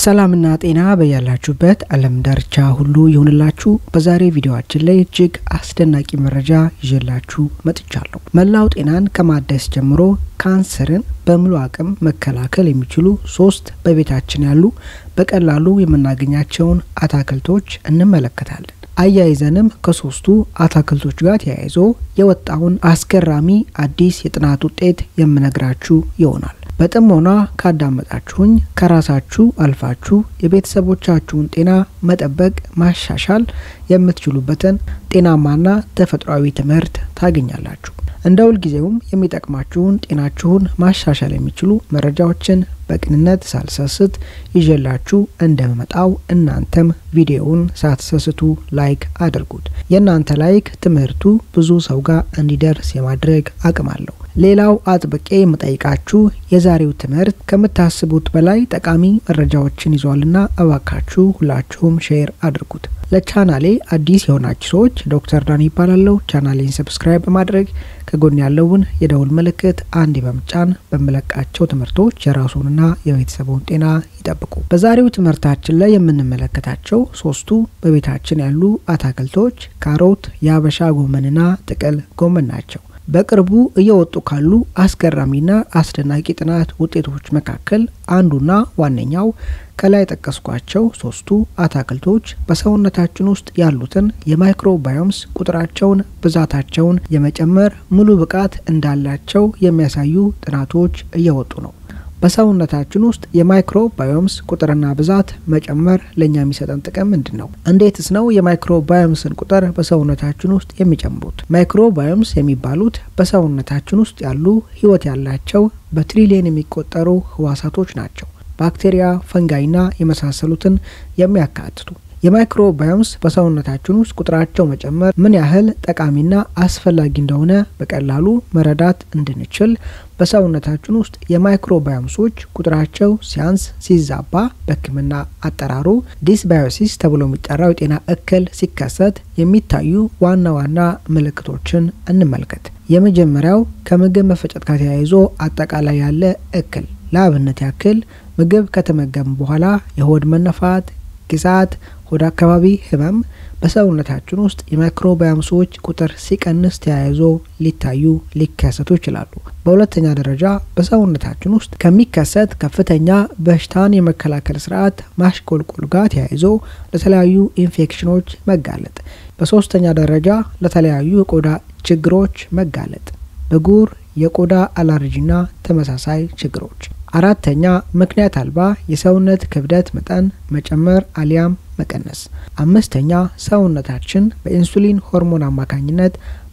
ሰላምና ጤና በያላችሁበት ዓለም ዳርቻ ሁሉ ይሁንላችሁ። በዛሬ ቪዲዮአችን ላይ እጅግ አስደናቂ መረጃ ይዤላችሁ መጥቻለሁ። መላው ጤናን ከማደስ ጀምሮ ካንሰርን በሙሉ አቅም መከላከል የሚችሉ ሶስት በቤታችን ያሉ በቀላሉ የምናገኛቸውን አታክልቶች እንመለከታለን። አያይዘንም ከሶስቱ አታክልቶች ጋር ተያይዞ የወጣውን አስገራሚ አዲስ የጥናት ውጤት የምነግራችሁ ይሆናል። በጥሞና ካዳመጣችሁኝ ከራሳችሁ አልፋችሁ የቤተሰቦቻችሁን ጤና መጠበቅ ማሻሻል የምትችሉበትን ጤናማና ተፈጥሯዊ ትምህርት ታገኛላችሁ። እንደ ሁልጊዜውም የሚጠቅማችሁን ጤናችሁን ማሻሻል የሚችሉ መረጃዎችን በቅንነት ሳልሰስት ይዤላችሁ እንደመጣው እናንተም ቪዲዮውን ሳትሰስቱ ላይክ አድርጉት። የእናንተ ላይክ ትምህርቱ ብዙ ሰው ጋር እንዲደርስ የማድረግ አቅም አለው። ሌላው አጥብቄ የምጠይቃችሁ የዛሬው ትምህርት ከምታስቡት በላይ ጠቃሚ መረጃዎችን ይዟልና እባካችሁ ሁላችሁም ሼር አድርጉት። ለቻናሌ አዲስ የሆናችሁ ሰዎች ዶክተር ዳን ይባላለሁ። ቻናሌን ሰብስክራይብ በማድረግ ከጎን ያለውን የደውል ምልክት አንድ በመጫን በምለቃቸው ትምህርቶች የራሱንና የቤተሰቡን ጤና ይጠብቁ። በዛሬው ትምህርታችን ላይ የምንመለከታቸው ሶስቱ በቤታችን ያሉ አታክልቶች ካሮት፣ የሀበሻ ጎመንና ጥቅል ጎመን ናቸው። በቅርቡ እየወጡ ካሉ አስገራሚና አስደናቂ ጥናት ውጤቶች መካከል አንዱና ዋነኛው ከላይ የጠቀስኳቸው ሶስቱ አታክልቶች በሰውነታችን ውስጥ ያሉትን የማይክሮባዮምስ ቁጥራቸውን፣ ብዛታቸውን የመጨመር ሙሉ ብቃት እንዳላቸው የሚያሳዩ ጥናቶች እየወጡ ነው። በሰውነታችን ውስጥ የማይክሮባዮምስ ቁጥርና ብዛት መጨመር ለእኛ የሚሰጠን ጥቅም ምንድን ነው? እንዴትስ ነው የማይክሮባዮምስን ቁጥር በሰውነታችን ውስጥ የሚጨምሩት? ማይክሮባዮምስ የሚባሉት በሰውነታችን ውስጥ ያሉ ሕይወት ያላቸው በትሪሊየን የሚቆጠሩ ህዋሳቶች ናቸው። ባክቴሪያ፣ ፈንጋይና የመሳሰሉትን የሚያካትቱ የማይክሮባዮምስ በሰውነታችን ውስጥ ቁጥራቸው መጨመር ምን ያህል ጠቃሚና አስፈላጊ እንደሆነ በቀላሉ መረዳት እንድንችል በሰውነታችን ውስጥ የማይክሮባዮምሶች ቁጥራቸው ሲያንስ ሲዛባ በሕክምና አጠራሩ ዲስባዮሲስ ተብሎ የሚጠራው የጤና እክል ሲከሰት የሚታዩ ዋና ዋና ምልክቶችን እንመልከት። የመጀመሪያው ከምግብ መፈጨት ጋር ተያይዞ አጠቃላይ ያለ እክል ለአብነት ያክል ምግብ ከተመገቡ በኋላ የሆድ መነፋት፣ ግዛት፣ ሆድ አካባቢ ህመም በሰውነታችን ውስጥ የማይክሮባዮምሶች ቁጥር ሲቀንስ ተያይዞ ሊታዩ ሊከሰቱ ይችላሉ። በሁለተኛ ደረጃ በሰውነታችን ውስጥ ከሚከሰት ከፍተኛ በሽታን የመከላከል ስርዓት ማሽቆልቆል ጋር ተያይዞ ለተለያዩ ኢንፌክሽኖች መጋለጥ። በሶስተኛ ደረጃ ለተለያዩ የቆዳ ችግሮች መጋለጥ፣ ብጉር፣ የቆዳ አላርጂና ተመሳሳይ ችግሮች። አራተኛ ምክንያት አልባ የሰውነት ክብደት መጠን መጨመር አሊያም መቀነስ። አምስተኛ ሰውነታችን በኢንሱሊን ሆርሞን አማካኝነት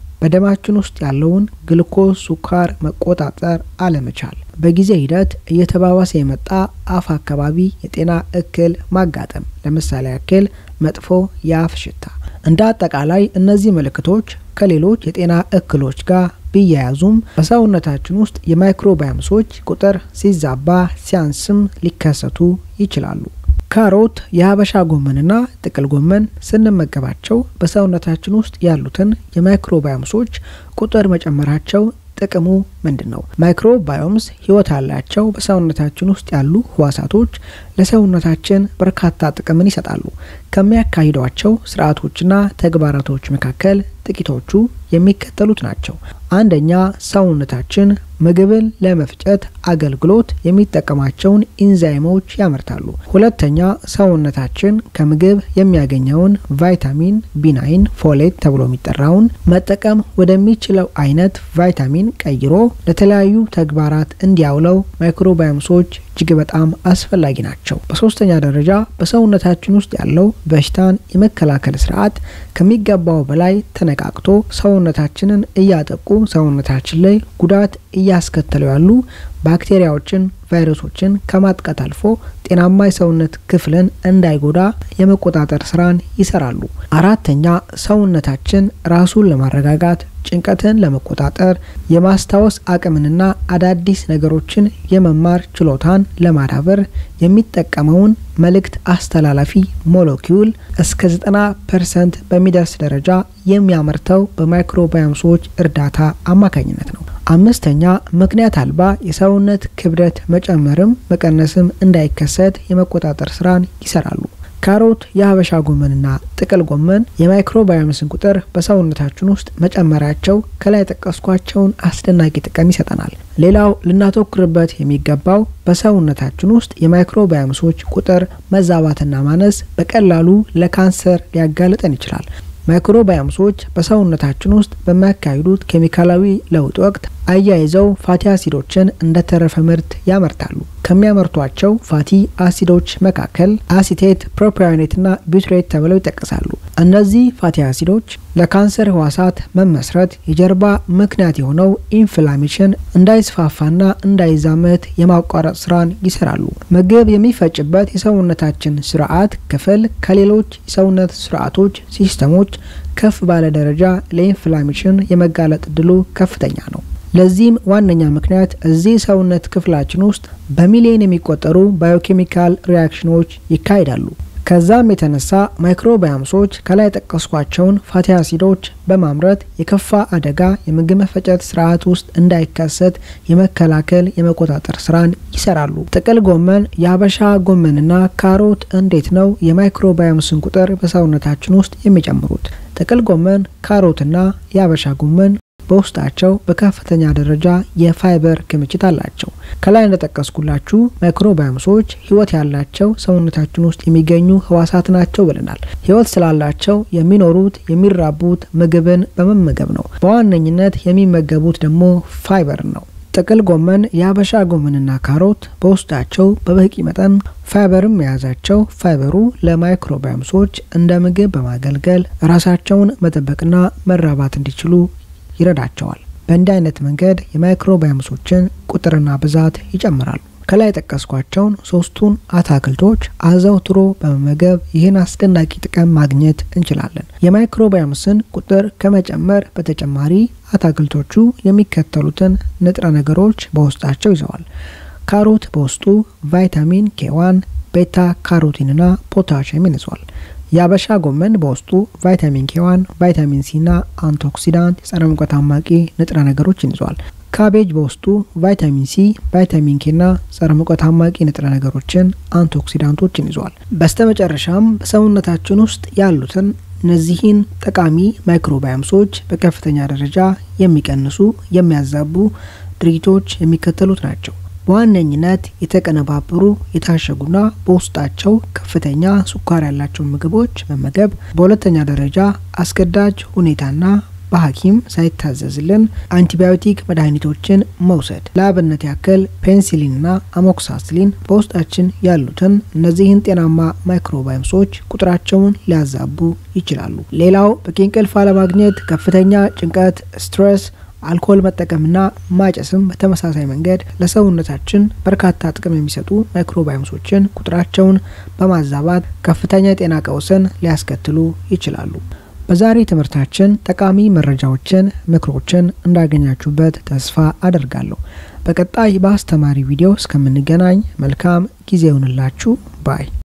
በደማችን ውስጥ ያለውን ግልኮስ ሱካር መቆጣጠር አለመቻል። በጊዜ ሂደት እየተባባሰ የመጣ አፍ አካባቢ የጤና እክል ማጋጠም፣ ለምሳሌ ያክል መጥፎ የአፍ ሽታ። እንደ አጠቃላይ እነዚህ ምልክቶች ከሌሎች የጤና እክሎች ጋር ቢያያዙም በሰውነታችን ውስጥ የማይክሮባዮምሶች ቁጥር ሲዛባ ሲያንስም ሊከሰቱ ይችላሉ። ካሮት፣ የሀበሻ ጎመንና ጥቅል ጎመን ስንመገባቸው በሰውነታችን ውስጥ ያሉትን የማይክሮባዮምሶች ቁጥር መጨመራቸው ጥቅሙ ምንድን ነው? ማይክሮባዮምስ ህይወት ያላቸው በሰውነታችን ውስጥ ያሉ ህዋሳቶች ለሰውነታችን በርካታ ጥቅምን ይሰጣሉ። ከሚያካሂዷቸው ስርዓቶችና ተግባራቶች መካከል ጥቂቶቹ የሚከተሉት ናቸው። አንደኛ፣ ሰውነታችን ምግብን ለመፍጨት አገልግሎት የሚጠቀማቸውን ኢንዛይሞች ያመርታሉ። ሁለተኛ፣ ሰውነታችን ከምግብ የሚያገኘውን ቫይታሚን ቢናይን ፎሌት ተብሎ የሚጠራውን መጠቀም ወደሚችለው አይነት ቫይታሚን ቀይሮ ለተለያዩ ተግባራት እንዲያውለው ማይክሮባዮምሶች እጅግ በጣም አስፈላጊ ናቸው። በሶስተኛ ደረጃ በሰውነታችን ውስጥ ያለው በሽታን የመከላከል ስርዓት ከሚገባው በላይ ተነቃቅቶ ሰውነታችንን እያጠቁ ሰውነታችን ላይ ጉዳት እያስከተሉ ያሉ ባክቴሪያዎችን፣ ቫይረሶችን ከማጥቃት አልፎ ጤናማ የሰውነት ክፍልን እንዳይጎዳ የመቆጣጠር ስራን ይሰራሉ። አራተኛ ሰውነታችን ራሱን ለማረጋጋት ጭንቀትን ለመቆጣጠር የማስታወስ አቅምንና አዳዲስ ነገሮችን የመማር ችሎታን ለማዳበር የሚጠቀመውን መልእክት አስተላላፊ ሞለኪውል እስከ 90 ፐርሰንት በሚደርስ ደረጃ የሚያመርተው በማይክሮባዮምሶች እርዳታ አማካኝነት ነው። አምስተኛ ምክንያት አልባ የሰውነት ክብደት መጨመርም መቀነስም እንዳይከሰት የመቆጣጠር ስራን ይሰራሉ። ካሮት፣ የሀበሻ ጎመንና ጥቅል ጎመን የማይክሮባዮምስን ቁጥር በሰውነታችን ውስጥ መጨመራቸው ከላይ የጠቀስኳቸውን አስደናቂ ጥቅም ይሰጠናል። ሌላው ልናተኩርበት የሚገባው በሰውነታችን ውስጥ የማይክሮባዮምሶች ቁጥር መዛባትና ማነስ በቀላሉ ለካንሰር ሊያጋልጠን ይችላል። ማይክሮባዮምሶች በሰውነታችን ውስጥ በሚያካሂዱት ኬሚካላዊ ለውጥ ወቅት አያይዘው ፋቲ አሲዶችን እንደ ተረፈ ምርት ያመርታሉ። ከሚያመርቷቸው ፋቲ አሲዶች መካከል አሲቴት፣ ፕሮፒዮኔትና ቢውትሬት ተብለው ይጠቀሳሉ። እነዚህ ፋቲ አሲዶች ለካንሰር ህዋሳት መመስረት የጀርባ ምክንያት የሆነው ኢንፍላሜሽን እንዳይስፋፋና እንዳይዛመት የማቋረጥ ስራን ይሰራሉ። ምግብ የሚፈጭበት የሰውነታችን ስርዓት ክፍል ከሌሎች የሰውነት ስርዓቶች ሲስተሞች ከፍ ባለ ደረጃ ለኢንፍላሜሽን የመጋለጥ እድሉ ከፍተኛ ነው። ለዚህም ዋነኛ ምክንያት እዚህ ሰውነት ክፍላችን ውስጥ በሚሊዮን የሚቆጠሩ ባዮኬሚካል ሪያክሽኖች ይካሄዳሉ። ከዛም የተነሳ ማይክሮባዮምሶች ከላይ የጠቀስኳቸውን ፋቲ አሲዶች በማምረት የከፋ አደጋ የምግብ መፈጨት ስርዓት ውስጥ እንዳይከሰት የመከላከል የመቆጣጠር ስራን ይሰራሉ። ጥቅል ጎመን፣ የሀበሻ ጎመንና ካሮት እንዴት ነው የማይክሮባዮምስን ቁጥር በሰውነታችን ውስጥ የሚጨምሩት? ጥቅል ጎመን፣ ካሮትና የሀበሻ ጎመን በውስጣቸው በከፍተኛ ደረጃ የፋይበር ክምችት አላቸው። ከላይ እንደጠቀስኩላችሁ ማይክሮባዮምሶች ህይወት ያላቸው ሰውነታችን ውስጥ የሚገኙ ህዋሳት ናቸው ብለናል። ህይወት ስላላቸው የሚኖሩት የሚራቡት ምግብን በመመገብ ነው። በዋነኝነት የሚመገቡት ደግሞ ፋይበር ነው። ጥቅል ጎመን፣ የሀበሻ ጎመንና ካሮት በውስጣቸው በበቂ መጠን ፋይበርም የያዛቸው ፋይበሩ ለማይክሮባዮምሶች እንደ ምግብ በማገልገል ራሳቸውን መጠበቅና መራባት እንዲችሉ ይረዳቸዋል። በእንዲህ አይነት መንገድ የማይክሮባዮምሶችን ቁጥርና ብዛት ይጨምራሉ። ከላይ የጠቀስኳቸውን ሶስቱን አትክልቶች አዘውትሮ በመመገብ ይህን አስደናቂ ጥቅም ማግኘት እንችላለን። የማይክሮባዮምስን ቁጥር ከመጨመር በተጨማሪ አትክልቶቹ የሚከተሉትን ንጥረ ነገሮች በውስጣቸው ይዘዋል። ካሮት በውስጡ ቫይታሚን ኬዋን፣ ቤታ ካሮቲንና ፖታሽየምን ይዟል። የአበሻ ጎመን በውስጡ ቫይታሚን ኬዋን፣ ቫይታሚን ሲና አንቲኦክሲዳንት የጸረ ሙቀት አማቂ ንጥረ ነገሮችን ይዟል። ካቤጅ በውስጡ ቫይታሚን ሲ፣ ቫይታሚን ኬና ጸረ ሙቀት አማቂ ንጥረ ነገሮችን አንቲኦክሲዳንቶችን ይዟል። በስተመጨረሻም በሰውነታችን ውስጥ ያሉትን እነዚህን ጠቃሚ ማይክሮባዮምሶች በከፍተኛ ደረጃ የሚቀንሱ የሚያዛቡ ድርጊቶች የሚከተሉት ናቸው። በዋነኝነት የተቀነባበሩ የታሸጉና በውስጣቸው ከፍተኛ ስኳር ያላቸው ምግቦች መመገብ፣ በሁለተኛ ደረጃ አስገዳጅ ሁኔታና በሐኪም ሳይታዘዝልን አንቲባዮቲክ መድኃኒቶችን መውሰድ። ለአብነት ያክል ፔንሲሊንና አሞክሳስሊን በውስጣችን ያሉትን እነዚህን ጤናማ ማይክሮባዮምሶች ቁጥራቸውን ሊያዛቡ ይችላሉ። ሌላው በቂ እንቅልፍ አለማግኘት፣ ከፍተኛ ጭንቀት፣ ስትሬስ አልኮል መጠቀምና ማጨስም በተመሳሳይ መንገድ ለሰውነታችን በርካታ ጥቅም የሚሰጡ ማይክሮባዮምሶችን ቁጥራቸውን በማዛባት ከፍተኛ የጤና ቀውስን ሊያስከትሉ ይችላሉ። በዛሬ ትምህርታችን ጠቃሚ መረጃዎችን፣ ምክሮችን እንዳገኛችሁበት ተስፋ አደርጋለሁ። በቀጣይ በአስተማሪ ቪዲዮ እስከምንገናኝ መልካም ጊዜ ይሁንላችሁ ባይ